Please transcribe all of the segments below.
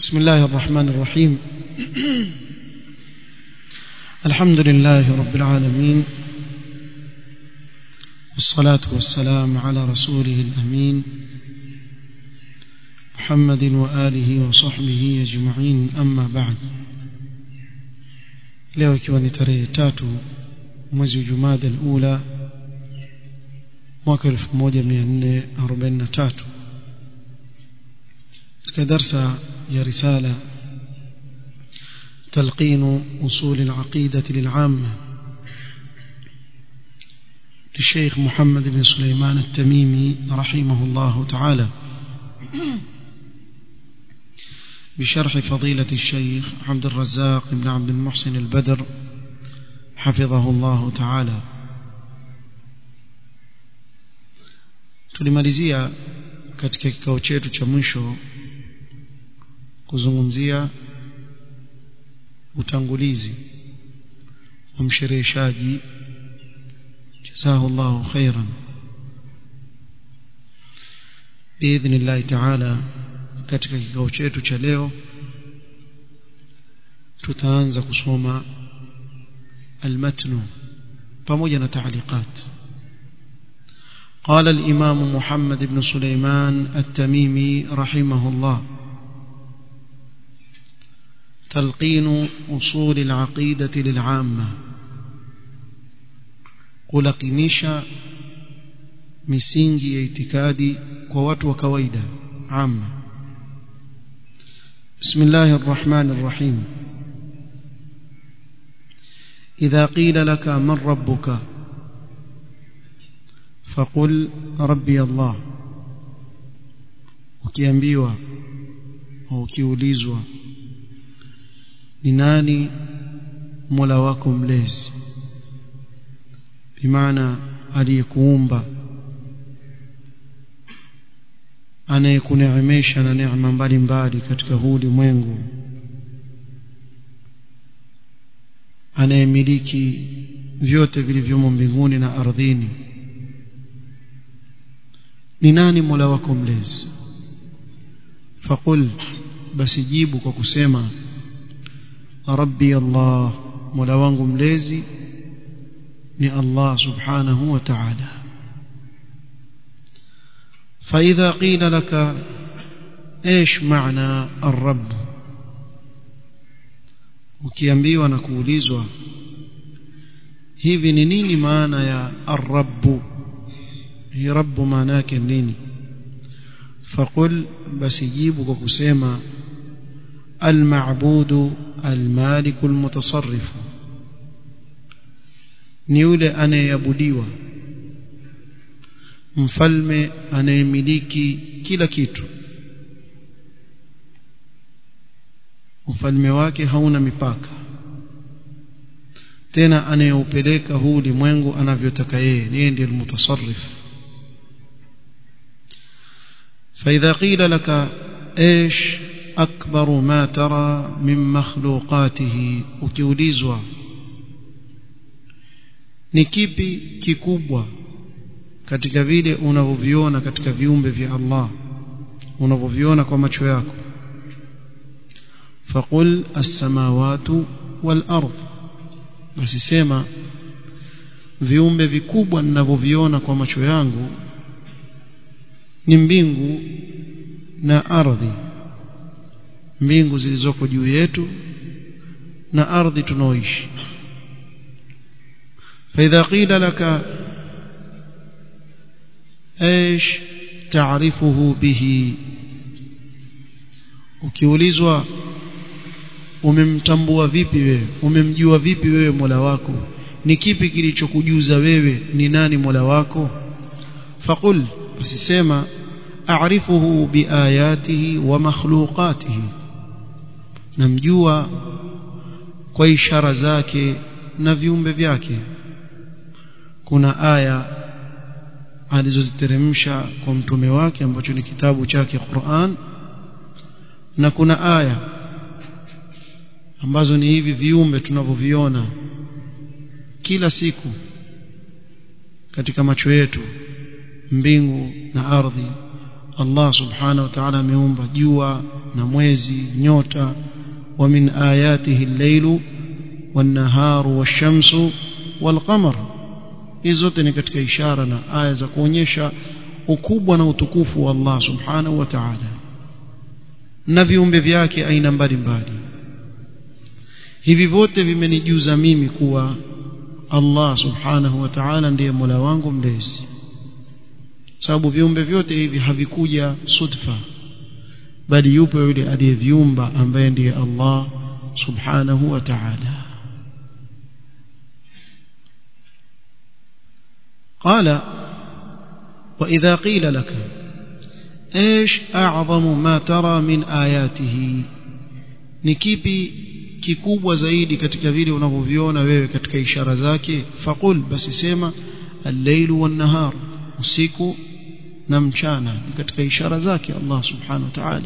بسم الله الرحمن الرحيم الحمد لله رب العالمين والصلاة والسلام على رسوله الأمين محمد وآله وصحبه أجمعين أما بعد leo ikiwa ni tarehe tatu mwezi jumada alula mwaka 1443 katika darsa ya risala تلقين أصول العقيدة للعامة للشيخ محمد بن سليمان التميمي رحمه الله تعالى بشرح فضيلة الشيخ عبد الرزاق بن عبد المحسن البدر حفظه الله تعالى tulimalizia katika kikao chetu cha mwisho kuzungumzia utangulizi wa mshereheshaji jazahu llahu khairan biidhnillahi taala katika kikao chetu cha leo tutaanza kusoma almatnu pamoja na taaliqat قال الإمام محمد بن سليمان التميمي رحمه الله تلقين أصول العقيدة للعامة kulakinisha misingi ya itikadi kwa watu wa kawaida amma بسم الله الرحمن الرحيم إذا قيل لك من ربك فقل ربي الله ukiambiwa au ukiulizwa ni nani mola wako mlezi bimaana aliyekuumba anayekuneemesha na neema mbalimbali katika huu ulimwengu anayemiliki vyote vilivyomo mbinguni na ardhini ni nani mola wako mlezi faqul basi jibu kwa kusema rabbi allah mola wangu mlezi ni allah subhanahu wa ta'ala فإذا قيل لك ايش معنى الرب ukiambiwa na kuulizwa hivi ni nini maana ya arrabu hii rabbu maana yake nini faqul basi jibu kwa kusema almabudu almaliku almutasarrifu ni yule anayeabudiwa mfalme anayemiliki kila kitu ufalme wake hauna mipaka tena anayeupeleka huu ulimwengu anavyotaka yeye yeye ndiye almutasarrif فإذا قيل لك ايش أكبر ما ترى من مخلوقاته ukiulizwa ni kipi kikubwa katika vile unavyoviona katika viumbe vya Allah unavyoviona kwa macho yako faqul as-samawati wal ardh basi sema viumbe vikubwa ninavyoviona kwa macho yangu ni mbingu na ardhi mbingu zilizoko juu yetu na ardhi tunaoishi فإذا قيل لك ايش تعرفه به ukiulizwa umemtambua vipi wewe umemjua vipi wewe Mola wako ni kipi kilichokujuza wewe ni nani Mola wako faqul usisema a'rifuhu biayatihi wa makhluqatihi namjua kwa ishara zake na viumbe vyake kuna aya alizoziteremsha kwa mtume wake ambacho ni kitabu chake Qur'an na kuna aya ambazo ni hivi viumbe tunavyoviona kila siku katika macho yetu mbingu na ardhi Allah subhanahu wa ta'ala ameumba jua na mwezi nyota wa min ayatihi al-lailu wan-naharu wash-shamsu wal-qamar hizo zote ni katika ishara na aya za kuonyesha ukubwa na utukufu wa Allah subhanahu wa ta'ala na viumbe vyake aina mbalimbali hivi vyote vimenijuza mimi kuwa Allah subhanahu wa ta'ala ndiye Mola wangu mlezi sababu viumbe vyote hivi havikuja sudfa bali yupo yule aliyeviumba ambaye ndiye Allah subhanahu wa ta'ala قال وإذا قيل لك ايش أعظم ما ترى من آياته نكيبي kikubwa zaidi katika vile unavyoviona wewe katika ishara zake faqul basi sema al-lailu wan-nahar usiku na mchana ni katika ishara zake Allah subhanahu wa ta'ala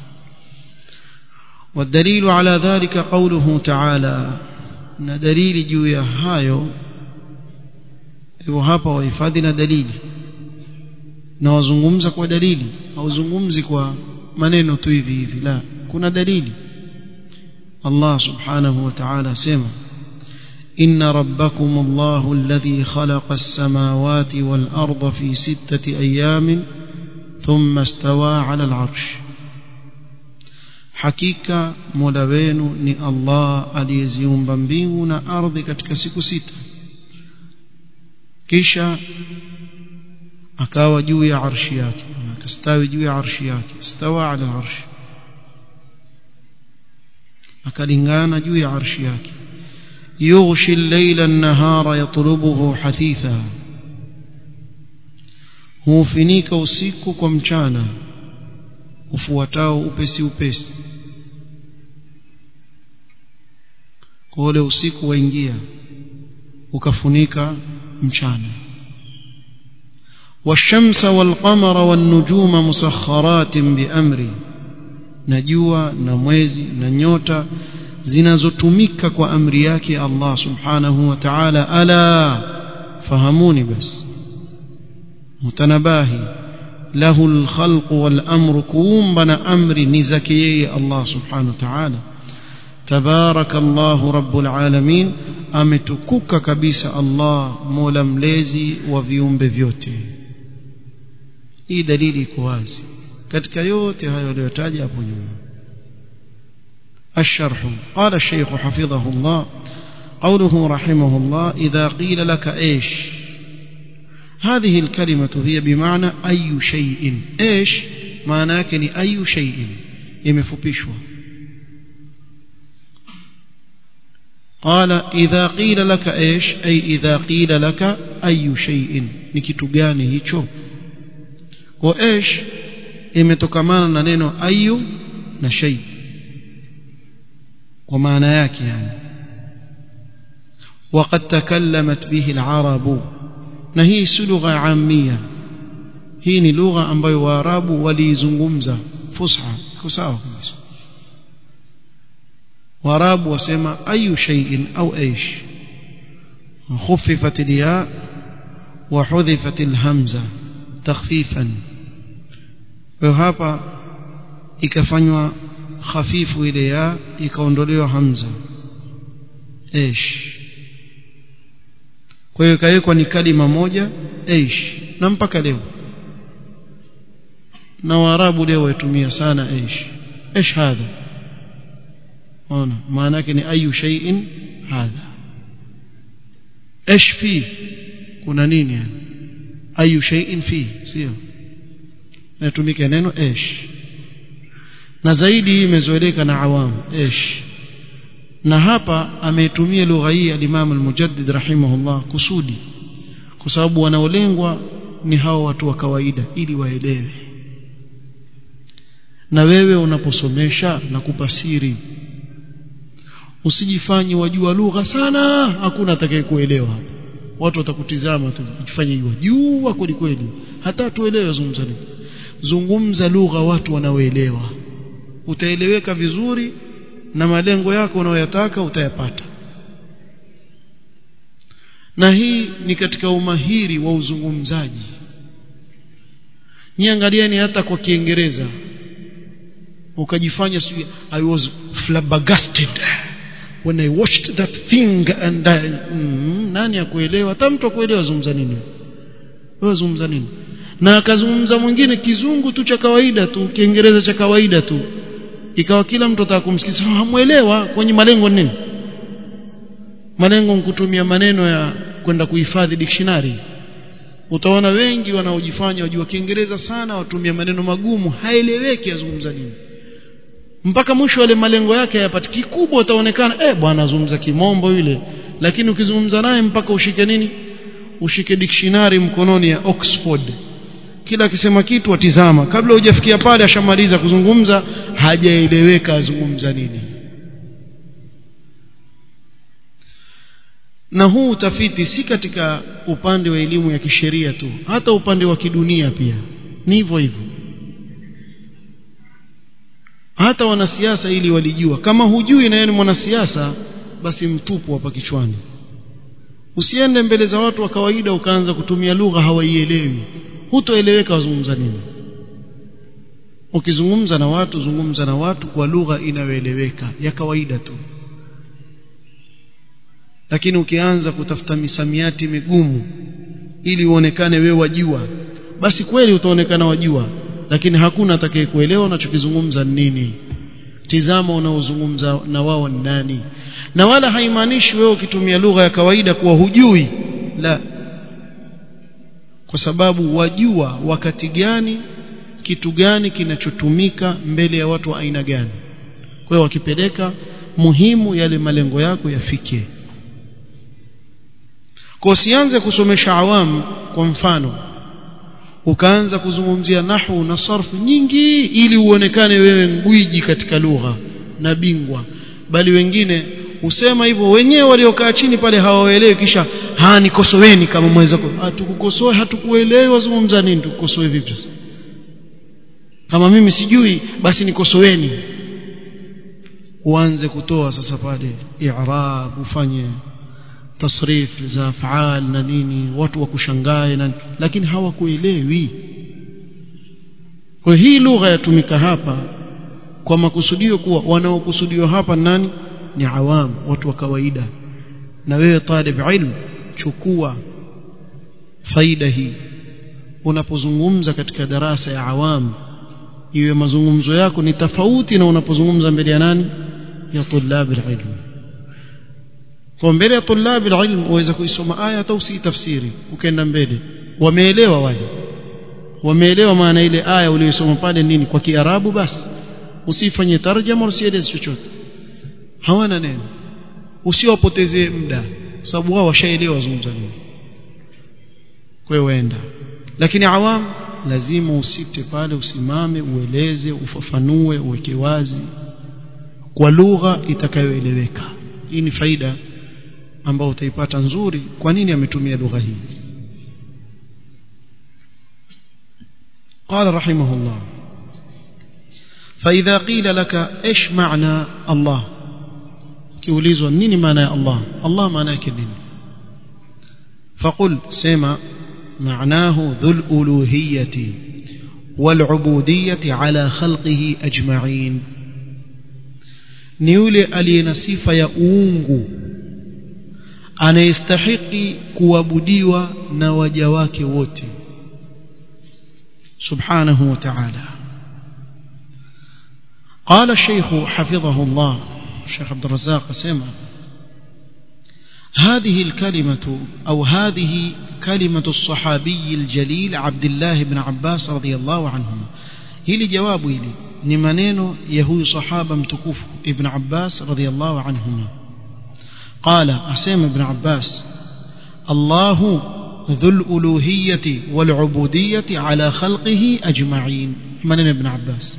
والدليل على ذلك قوله تعالى na dalili juu ya hayo hivyo hapa wahifadhi na dalili na wazungumza kwa dalili hauzungumzi kwa maneno tu hivi hivi la kuna dalili الله سبحانه وتعالى سمع إن ربكم الله الذي خلق السماوات والأرض في ستة أيام ثم استوى على العرش حقيقة مولوين ني الله أليزيوم بمبيون أرض كتك سيكو ستة كيشا akawa juu ya arshi yake akastawi juu ya arshi yake stawa ala arshi akalingana juu ya arshi yake yughshi al-layla an-nahara yatlubuhu hathitha hufinika usiku kwa mchana ufuatao upesi upesi kwa ule usiku waingia ukafunika mchana والشمس والقمر والنجوم مسخرات بأمره na jua na mwezi na nyota zinazotumika kwa amri yake Allah subhanahu wa ta'ala ala fahamuni bas mutanabahi lahu alkhalq walamru kuumba na amri ni zake yeye Allah subhanahu wa ta'ala tabaraka Allah rabbul alamin ametukuka kabisa Allah mola mlezi wa viumbe vyote hii dalili iko wazi katika yote hayo aliyotaja hapo nyuma الشرح قال الشيخ حفظه الله قوله رحمه الله إذا قيل لك إيش هذه الكلمة هي بمعنى أي شيء إيش معناك أي شيء يمفبشوا قال إذا قيل لك إيش أي إذا قيل لك أي شيء نكتغاني هيتشو وإيش imetokamana na neno ayu na shay kwa maana yake yani وقد تكلمت به العرب na hii si lugha amia hii ni lugha ambayo waarabu waliizungumza fusha iko sawa kabisa waarabu wasema ayu shay'in au aish خففت الياء وحذفت الهمزه تخفيفا kwa hapa ikafanywa hafifu ile ya ikaondolewa hamza ish kwa hiyo ikawekwa ni kalima moja ish na mpaka leo na waarabu leo waitumia sana ish ish hadha ona maana yake ni ayu shay'in hadha ish fi kuna nini yani ayu shay'in fi sio inatumika neno ish na zaidi hii imezoeleka na awamu ish na hapa ameitumia lugha hii al-Imam al-Mujaddid rahimahullah kusudi kwa sababu wanaolengwa ni hao watu wa kawaida ili waelewe na wewe unaposomesha na kupasiri usijifanye wajua lugha sana hakuna atakayekuelewa hapa watu watakutizama tu ujifanye hiyo jua kweli kweli hata tuelewe zungumza nini zungumza lugha watu wanaoelewa utaeleweka vizuri na malengo yako unayoyataka utayapata na hii ni katika umahiri wa uzungumzaji niangalieni hata kwa kiingereza ukajifanya sijui i was flabbergasted when i watched that thing and I, mm, nani akuelewa hata mtu akuelewa zungumza nini wewe zungumza nini na akazungumza mwingine kizungu tu cha kawaida tu kiingereza cha kawaida tu ikawa kila mtu ataka kumsikiza hamuelewa kwenye malengo nini malengo kutumia maneno ya kwenda kuhifadhi dictionary utaona wengi wanaojifanya wajua kiingereza sana watumia maneno magumu haeleweki azungumza nini mpaka mwisho wale malengo yake hayapati kikubwa utaonekana eh bwana azungumza kimombo yule lakini ukizungumza naye mpaka ushike nini ushike dictionary mkononi ya Oxford kila akisema kitu atizama kabla hujafikia pale ashamaliza kuzungumza hajaeleweka azungumza nini na huu utafiti si katika upande wa elimu ya kisheria tu hata upande wa kidunia pia ni hivyo hivyo hata wanasiasa ili walijua kama hujui na yeye ni mwanasiasa basi mtupu hapa kichwani usiende mbele za watu wa kawaida ukaanza kutumia lugha hawaielewi hutoeleweka wazungumza nini ukizungumza na watu zungumza na watu kwa lugha inayoeleweka ya kawaida tu lakini ukianza kutafuta misamiati migumu ili uonekane wewe wajua basi kweli utaonekana wajua lakini hakuna atakayekuelewa unachokizungumza nini tizama unaozungumza na wao ni nani na wala haimaanishi wewe ukitumia lugha ya kawaida kuwa hujui la kwa sababu wajua wakati gani kitu gani kinachotumika mbele ya watu wa aina gani kwa hiyo wakipeleka muhimu yale malengo yako yafike kwa usianze kusomesha awamu kwa mfano ukaanza kuzungumzia nahwu na sarfu nyingi ili uonekane wewe ngwiji katika lugha na bingwa bali wengine usema hivyo wenyewe waliokaa chini pale hawaelewi kisha ha nikosoeni kama mweza hatukukosoe hatukuelewi wazungumza nini tukukosoe vipi sasa kama mimi sijui basi nikosoeni uanze kutoa sasa pale i'rab ufanye tasrif za afal na nini watu wakushangae na lakini hawakuelewi kwa hii lugha yatumika hapa kwa makusudio kuwa wanaokusudiwa hapa nani ni awam watu wa kawaida na wewe talib ilm chukua faida hii unapozungumza katika darasa ya awam iwe mazungumzo yako ni tofauti na unapozungumza mbele ya nani ya tulab ilm kwa mbele ya tulab ilm uweza kuisoma aya hata usitafsiri ukaenda mbele wameelewa wale wameelewa maana ile aya uliyosoma pale nini kwa kiarabu basi usifanye tarjama usieleze chochote hawana neno usiwapotezee muda sababu wao washaelewa wazungumza nini kwa hiyo waenda lakini awam lazima usite pale usimame ueleze ufafanue uweke wazi kwa lugha itakayoeleweka hii ni faida ambayo utaipata nzuri kwa nini ametumia lugha hii قال رحمه الله فإذا قيل لك إيش معنى الله kiulizwa nini maana ya Allah Allah maana yake nini فقل سما معناه ذو الألوهية والعبودية على خلقه أجمعين ni yule aliye na sifa ya uungu anayestahiki kuabudiwa na waja wake wote subhanahu wa ta'ala قال الشيخ حفظه الله الشيخ عبد الرزاق سمع هذه الكلمة أو هذه كلمة الصحابي الجليل عبد الله بن عباس رضي الله عنهما هili jawabu hili ni maneno ya huyu sahaba mtukufu ibn Abbas radhiyallahu anhuma qala asema ibn Abbas Allahu dhul uluhiyyati wal ubudiyyati ala khalqihi ajma'in maneno ibn Abbas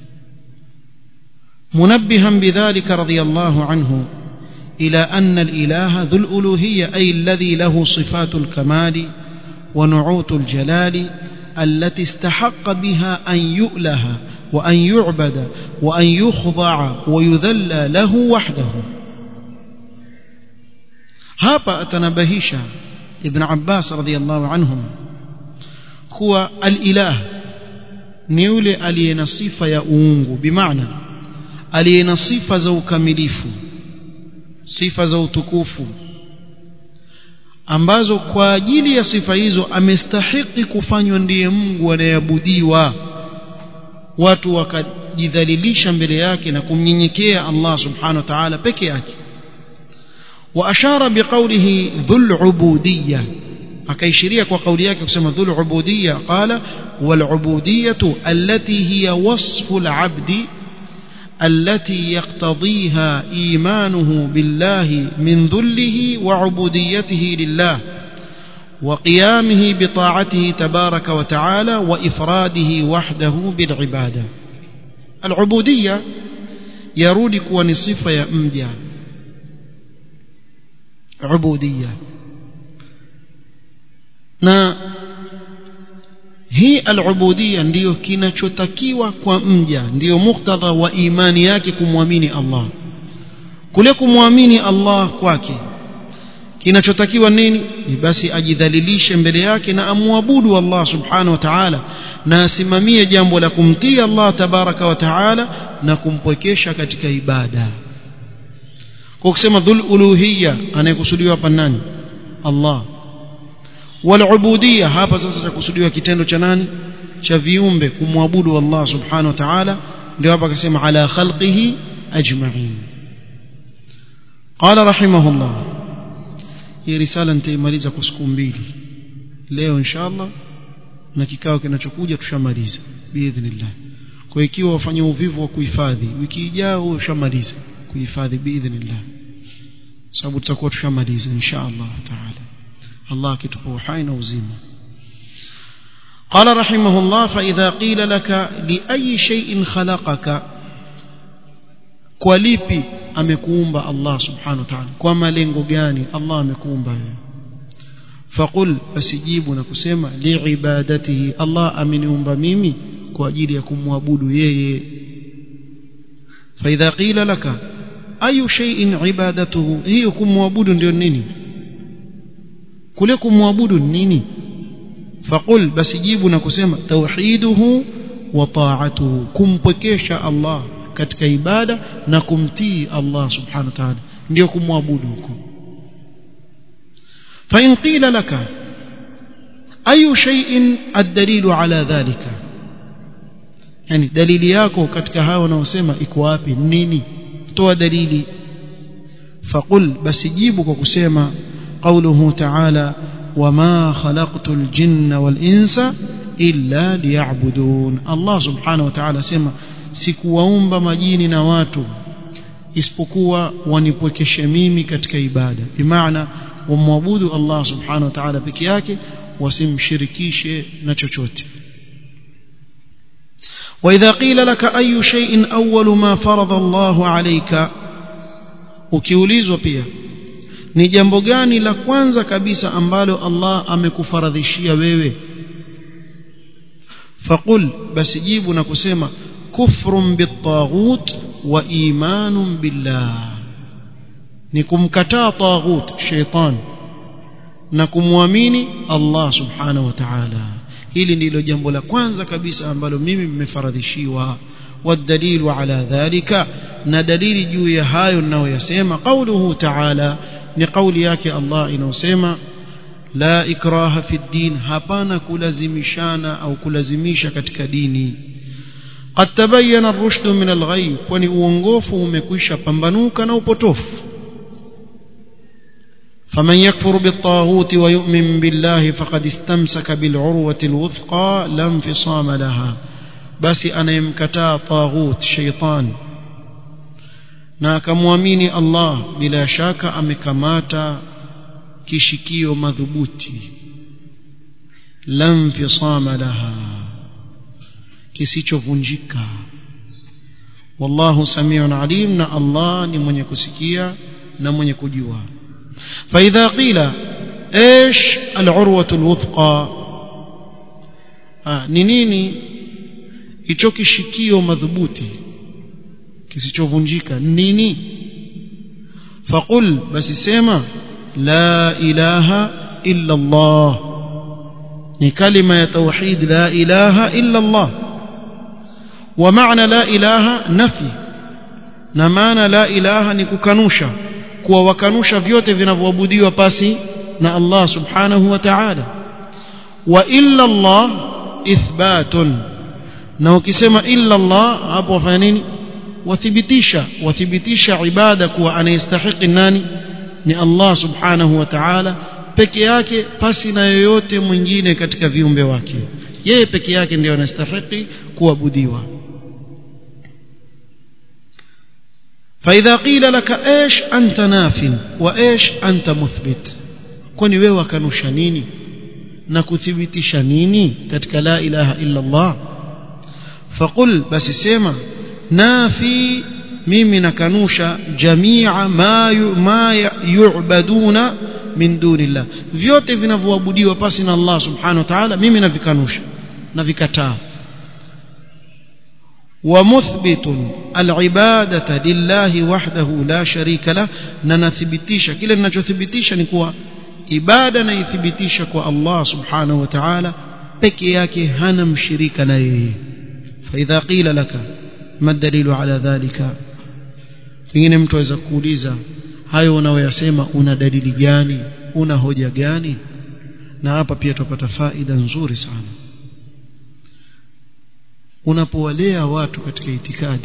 منبها بذلك رضي الله عنه إلى أن الإله ذو الألوهية أي الذي له صفات الكمال ونعوت الجلال التي استحق بها أن يؤله وأن يعبد وأن يخضع ويذلى له وحده هابا أتنبهيش ابن عباس رضي الله عنهم هو الإله ni yule aliye na sifa ya uungu bimaana aliye na sifa za ukamilifu sifa za utukufu ambazo kwa ajili ya sifa hizo amestahiki kufanywa ndiye Mungu anayeabudiwa watu wakajidhalilisha mbele yake na kumnyenyekea Allah subhanahu wa ta'ala peke yake وأشار بقوله ذو العبودية akaishiria kwa kauli yake kusema dhul ubudiyya qala wal ubudiyyatu allati hiya wasfu al abdi التي يقتضيها إيمانه بالله من ذله وعبوديته لله وقيامه بطاعته تبارك وتعالى وإفراده وحده بالعبادة العبودية يرودك ونصف يا أمجا عبودية na hii al-ubudiyya ndiyo kinachotakiwa kwa mja ndiyo muktadha wa imani yake kumwamini Allah kule kumwamini Allah kwake kinachotakiwa nini ni basi ajidhalilishe mbele yake na amwabudu Allah subhanahu wa ta'ala na asimamie jambo la kumtii Allah tabaraka wa ta'ala na kumpwekesha katika ibada kwa kusema dhul uluhiyya anayekusudiwa hapa nani Allah walubudiyya hapa sasa chakusudiwa kitendo cha nani cha viumbe kumwabudu Allah subhanahu wa ta'ala ndio hapa akasema ala khalqihi ajma'in qala rahimahullah hii risala nitaimaliza kwa siku mbili leo inshallah na kikao kinachokuja tushamaliza biidhnillah kwa ikiwa wafanya uvivu wa kuhifadhi wiki ijayo ushamaliza kuhifadhi biidhnillah sababu tutakuwa tushamaliza inshallah taala الله كتب وحين وزيمة قال رحمه الله فإذا قيل لك لأي شيء خلقك كوليبي amekuumba Allah subhanahu wa ta'ala kwa malengo gani Allah amekuumba wewe faqul asijibu na kusema liibadatihi Allah ameniumba mimi kwa ajili ya kumwabudu yeye فإذا قيل لك أي شيء عبادته هي kumwabudu ndio nini kule kumwabudu nini faqul basi jibu na kusema tauhiduhu wa ta'atuhu kumpwekesha Allah katika ibada na kumtii Allah subhanahu wa ta'ala ndio kumwabudu huko fa in qila laka ayu shay'in ad-dalilu ala dhalika yani dalili yako katika hao wanaosema iko wapi nini toa dalili faqul basi jibu kwa kusema قوله تعالى وما خلقت الجن والإنس إلا ليعبدون الله سبحانه وتعالى سما sikuwaumba majini na watu isipokuwa wanipwekeshe mimi katika ibada bimaana wamwabudu Allah subhanahu wa ta'ala peke yake wasimshirikishe na chochote وإذا قيل لك أي شيء أول ما فرض الله عليك ukiulizwa pia ni jambo gani la kwanza kabisa ambalo Allah amekufaradhishia wewe faqul basi jibu na kusema kufrun bitaghut wa imanun billah ni kumkataa taghut shaitan na kumwamini Allah subhanahu wa ta'ala hili ndilo jambo la kwanza kabisa ambalo mimi nimefaradhishiwa والدليل على ذلك ندليل juu ya hayo ninayoyasema قوله تعالى ni kauli yake Allah inayosema la ikraha fi din hapana kulazimishana au kulazimisha katika dini qad tabayyana ar-rushd min al-ghay kwani uongofu umekwisha pambanuka na upotofu فمن يكفر بالطاغوت ويؤمن بالله فقد استمسك بالعروة الوثقى لا انفصام لها بس أنا يمكتا طاغوت شيطان na akamwamini Allah bila shaka amekamata kishikio madhubuti lam fisama laha kisichovunjika wallahu samiun alim na Allah ni mwenye kusikia na mwenye kujua فإذا قيل ايش العروة الوثقى ni nini hicho kishikio madhubuti kisichovunjika nini faqul basi sema la ilaha illa Allah ni kalima ya tauhid la ilaha illa Allah wa maana la ilaha nafi na maana la ilaha ni kukanusha kuwa wakanusha vyote vinavyoabudiwa pasi na Allah subhanahu wa ta'ala wa illa Allah ithbatun na ukisema illa Allah hapo wafanya nini wathibitisha wathibitisha ibada kuwa anayestahiki nani ni Allah subhanahu wa ta'ala peke yake pasi na yoyote mwingine katika viumbe wake yeye peke yake ndiyo anastahili kuabudiwa فإذا قيل لك إيش أنت ناف وإيش أنت مثبت kwani wewe wakanusha nini na kuthibitisha nini katika la ilaha illa Allah faqul basi sema nafi mimi nakanusha jamia ma yu, ma yu'baduna min dunillah vyote vinavyoabudiwa pasi na Allah subhanahu wa ta'ala mimi navikanusha na vikataa ومثبت العبادة لله وحده لا شريك له ننثبتيش كلا ninachothibitisha ni kuwa ibada naithibitisha kwa Allah subhanahu wa ta'ala peke yake hana mshirika na yeye فإذا قيل لك ما الدليل على ذلك pengine mtu aweza kuuliza hayo unayoyasema una dalili gani una hoja gani na hapa pia tupata faida nzuri sana unapowalea watu katika itikadi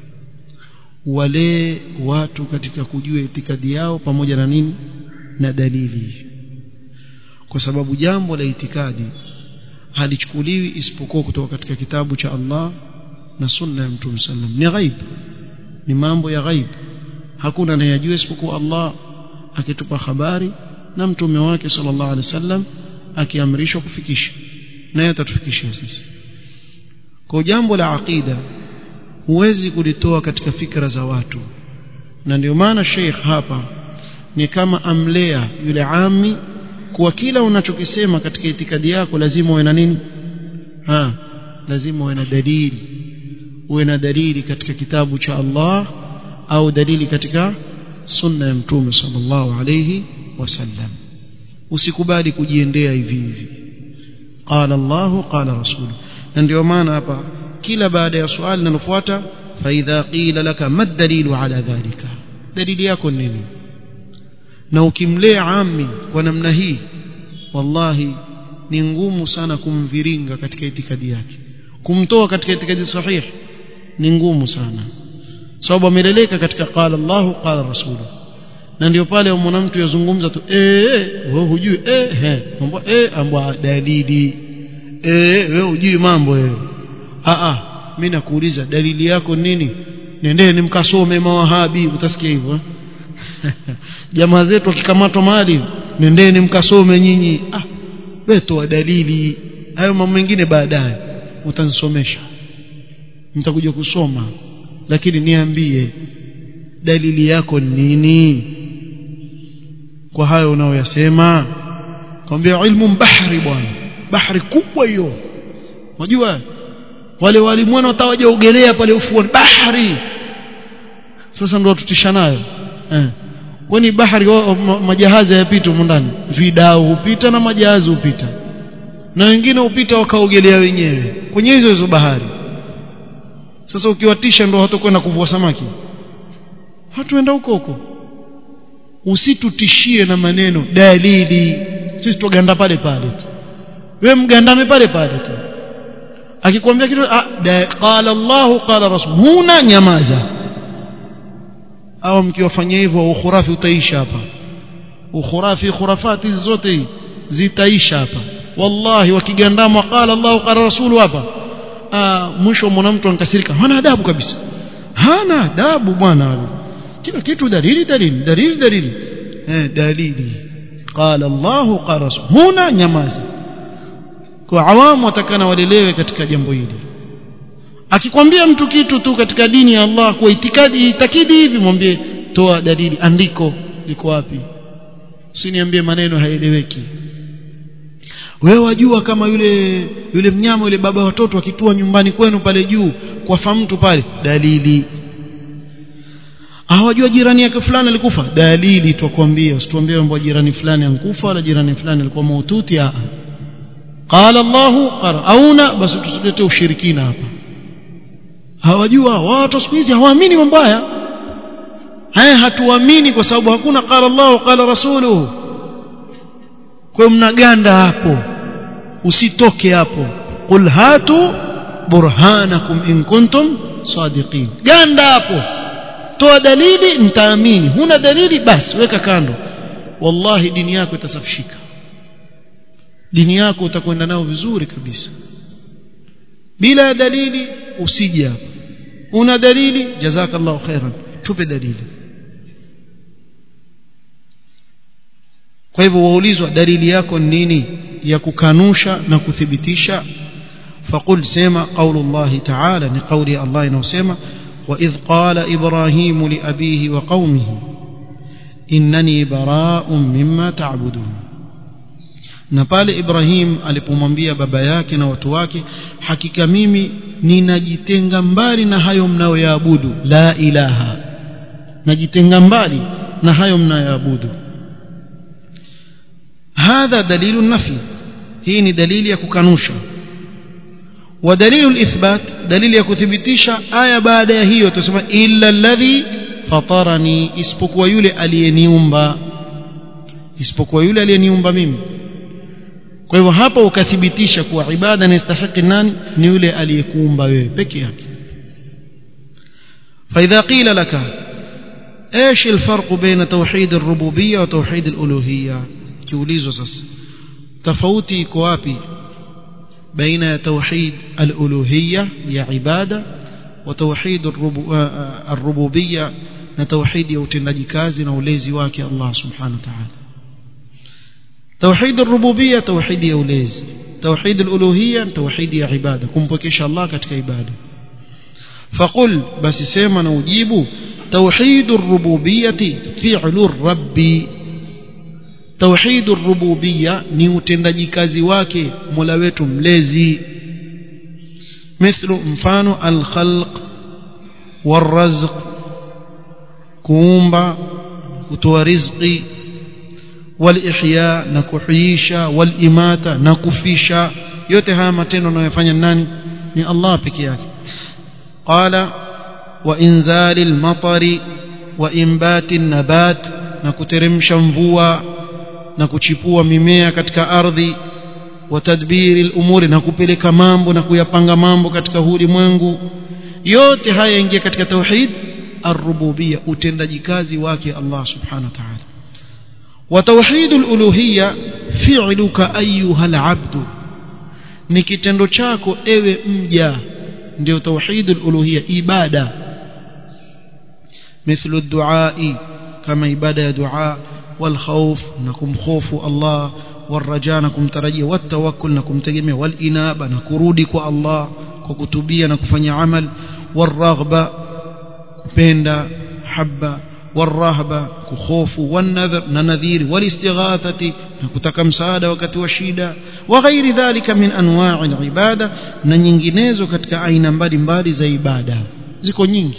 walee watu katika kujua itikadi yao pamoja na nini na dalili kwa sababu jambo la itikadi halichukuliwi isipokuwa kutoka katika kitabu cha Allah na sunna ya Mtume sallam ni ghaib ni mambo ya ghaib hakuna anayejua isipokuwa Allah akitupa habari na mtume wake sallallahu alaihi wasallam akiamrishwa kufikisha naye atatufikishia sisi kwa jambo la aqida huwezi kulitoa katika fikra za watu na ndio maana Sheikh hapa ni kama amlea yule ami kuwa kila unachokisema katika itikadi yako lazima uwe na nini ha lazima uwe na dalili uwe na dalili katika kitabu cha Allah au dalili katika sunna ya mtume sallallahu alayhi wasallam usikubali kujiendea hivi hivi qala Allah qala rasuluhu na ndio maana hapa kila baada ya swali linalofuata fa idha qila laka ma dalilu ala dhalika dalili yako nini na ukimlea ami kwa namna hii wallahi ni ngumu sana kumviringa katika itikadi yake kumtoa katika itikadi sahihi ni ngumu sana sababu ameleleka katika qala Allahu qala rasuluhu na ndio pale umwona mtu yazungumza tu eh wewe hujui eh he mambo eh ambwa dalili eh wewe hujui mambo wewe a a mimi nakuuliza dalili yako nini nendeni mkasome mawahabi utasikia hivyo jamaa zetu wakikamatwa mahali nendeni mkasome nyinyi ah wewe toa dalili hayo mambo mengine baadaye utanisomesha nitakuja kusoma lakini niambie dalili yako nini kwa hayo unaoyasema kwambia ilmu bahari bwana bahari kubwa hiyo unajua wale walimu wana watawaja ogelea pale ufuoni bahari sasa ndio tutisha nayo eh kwani bahari wa, ma, majahazi hayapita huko ndani vidao hupita na majahazi hupita na wengine hupita wakaogelea wenyewe kwenye hizo hizo bahari sasa ukiwatisha ndio hatakwenda kuvua samaki hatuenda huko huko usitutishie na maneno dalili sisi tuganda pale pale tu wewe mgandame pale pale tu akikwambia kitu qala Allah qala rasul huna nyamaza au mkiwafanyia hivyo ukhurafi utaisha hapa ukhurafi khurafati zote zitaisha hapa wallahi wakigandama qala Allah qala rasul hapa mwisho mwana mtu ankasirika hana adabu kabisa hana adabu bwana kila kitu dalili dalili dalili dalili eh dalili qala Allah qala rasul huna nyamaza kwa awamu watakana walelewe katika jambo hili akikwambia mtu kitu tu katika dini ya Allah kwa itikadi itakidi hivi mwambie toa dalili andiko liko wapi usiniambie maneno haeleweki wewe wajua kama yule yule mnyama yule baba watoto akitua nyumbani kwenu pale juu kwa mtu pale dalili hawajua jirani yake fulani alikufa dalili twakwambia usituambie kwamba jirani fulani ankufa wala jirani fulani alikuwa maututi a qala Allahu qara auna basi tusilete ushirikina hapa hawajua watu siku hizi hawaamini mambo haya haya hatuamini kwa sababu hakuna qala Allah qala rasuluhu kwa mnaganda hapo usitoke hapo qul hatu burhanakum in kuntum sadiqin ganda hapo toa dalili mtaamini huna dalili basi weka kando wallahi dini yako itasafishika dini yako utakwenda nao vizuri kabisa bila dalili usije hapa una dalili jazakallahu khairan tupe dalili kwa hivyo waulizwa dalili yako nini ya kukanusha na kuthibitisha فقل سما قول الله تعالى لقول الله نوسما وإذ قال إبراهيم لأبيه وقومه إنني براء مما تعبدون na pale Ibrahim alipomwambia baba yake na watu wake hakika mimi ninajitenga mbali na hayo mnayoyaabudu la ilaha najitenga mbali na hayo mnayoyaabudu hadha dalilu nafi hii ni dalili ya kukanusha ودليل الإثبات دليل يكثبتيشا آية بعد هي تسمى إلا الذي فطرني isipokuwa yule aliyeniumba isipokuwa yule aliyeniumba mimi kwa hivyo hapa ukathibitisha kuwa ibada inastahiki nani ni yule aliyekuumba wewe peke yake فإذا قيل لك ايش الفرق بين توحيد الربوبية وتوحيد الألوهية kiulizwa sasa tofauti iko wapi بين توحيد الألوهية يا عبادة وتوحيد الربوبية نتوحيد يوتنجي كازي نوليزي واكي الله سبحانه وتعالى توحيد الربوبية توحيد يوليز توحيد الألوهية توحيد يا عبادة كم بكيش الله كتك عبادة فقل بس سيما نوجيب توحيد الربوبية فعل الرب توحيد الربوبية ni utendaji kazi wake Mola wetu mlezi مثل mfano al-khalq والرزق kuumba kutoa riziki والإحياء na kuhuisha والإماتة na kufisha yote haya matendo anayofanya nani ni Allah peke yake qala wa inzalil matari wa imbati nabat na kuteremsha mvua na kuchipua mimea katika ardhi wa tadbiri al-umuri na kupeleka mambo na kuyapanga mambo katika ulimwengu yote haya yaingia katika tauhid ar-rububiyya utendaji kazi wake Allah subhanahu wa ta'ala wa tauhid al-uluhiyya fi'luka ayyuha al-'abd ni kitendo chako ewe mja ndio tauhid al-uluhiyya ibada مثل الدعاء كما عباده دعاء والخوف نكم خوف الله والرجاء نكم ترجي والتوكل نكم تجمع والإنابة نكرودك الله ككتبية نكفني عمل والرغبة كبندا حبة والرهبة كخوف والنذر ننذير والاستغاثة نكتك مساعدة وكت وشيدة وغير ذلك من أنواع العبادة ننجنيزو كتك أين mbali mbali za ibada ziko nyingi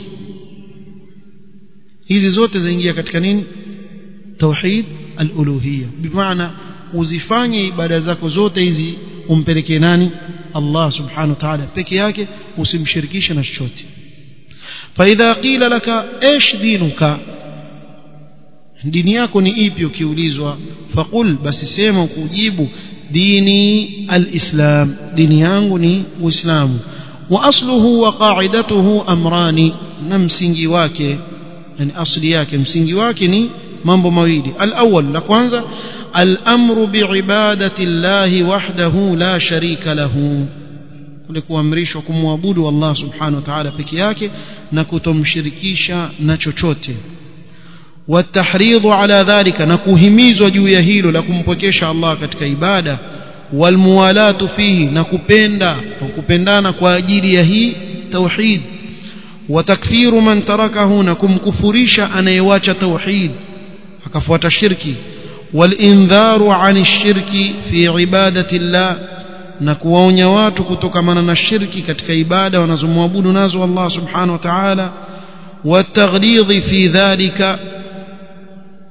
hizi zote zaingia katika nini توحيد الألوهية بمعنى uzifanye ibada zako zote hizi umpelekee nani Allah subhanahu wa ta'ala peke yake usimshirikishe na chochote فإذا قيل لك ايش دينك dini yako ni ipi ukiulizwa faqul basi sema kujibu dini alislam dini yangu ni uislamu wa asluhu wa qa'idatuhu amrani na msingi wake yani asli yake msingi wake ni mambo mawili al-awwal la kwanza al-amru bi'ibadati Allah wahdahu la sharika lahu kule kuamrishwa kumwabudu Allah subhanahu wa ta'ala peke yake na kutomshirikisha na chochote والتحريض على ذلك نكهميزwa juu ya hilo la kumpokesha Allah katika ibada walmuwalatu fihi na kupenda kupendana kwa ajili ya hii tauhid وتكفير من تركه نكم كفريشا anayewacha tauhid akafuata shirki والانذار عن الشرك في عباده الله na kuwaonya watu kutokamana na shirki katika ibada wanazomwabudu nazo Allah subhanahu wa ta'ala والتغليظ في ذلك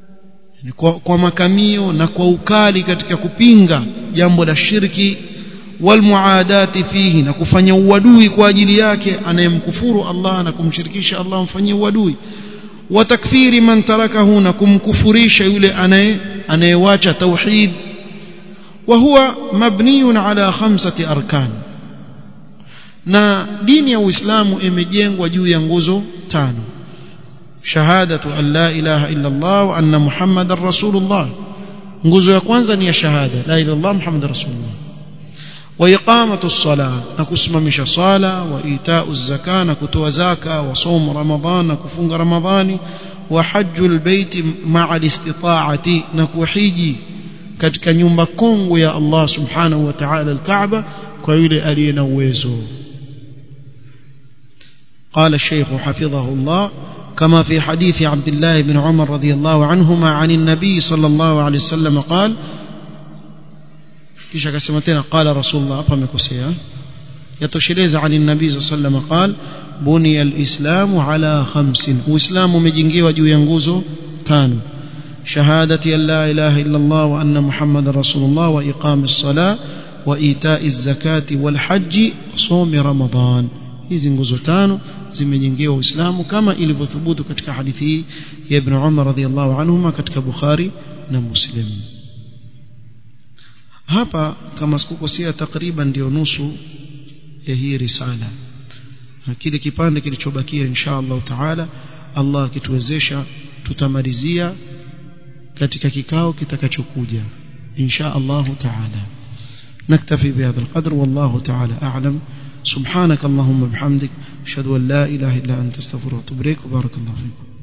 kwa, kwa makamio na kwa ukali katika kupinga jambo la shirki walmuadati fihi na kufanya uadui kwa ajili yake anayemkufuru Allah na kumshirikisha Allah mfanyie uadui wa takfiri man tarakahu na kumkufurisha yule anaye anayewacha tauhid wa huwa mabniyun ala khamsati arkan na dini ya Uislamu imejengwa juu ya nguzo tano shahadatu an la ilaha illa Allah wa anna muhammadar rasulullah nguzo ya kwanza ni ya shahada la ilaha illallah muhammadar rasulullah wa iqamatu as-salah na kusimamisha sala wa itau az-zaka na kutoa zaka wa saum ramadhan na kufunga ramadhani wa hajjul bait ma'a al-istita'ati na kuhiji katika nyumba kongwe ya Allah subhanahu wa ta'ala al-Kaaba kwa yule aliye na uwezo قال الشيخ حفظه الله كما في حديث عبد الله بن عمر رضي الله عنهما عن النبي صلى الله عليه وسلم قال kisha akasema tena qala rasulullah hapa amekosea yatosheleza ani nabii sallallahu alayhi wasallam qal buniya alislamu ala khamsin uislamu umejengewa juu ya nguzo tano shahadati an la ilaha illa allah wa anna muhammadar rasulullah wa iqamis salah wa ita'iz zakati wal haji somi ramadan hizi nguzo tano zimejengewa uislamu kama ilivyothubutu katika hadithi hii ya ibn umar radhiyallahu anhuma katika bukhari na muslim hapa kama sikukosea takriban ndio nusu ya hii risala na kile kipande kilichobakia insha Allah taala Allah akituwezesha tutamalizia katika kikao kitakachokuja insha Allah taala نكتفي بهذا القدر والله تعالى أعلم سبحانك اللهم وبحمدك أشهد أن لا إله إلا أنت استغفرك وأتوب إليك وبارك الله فيكم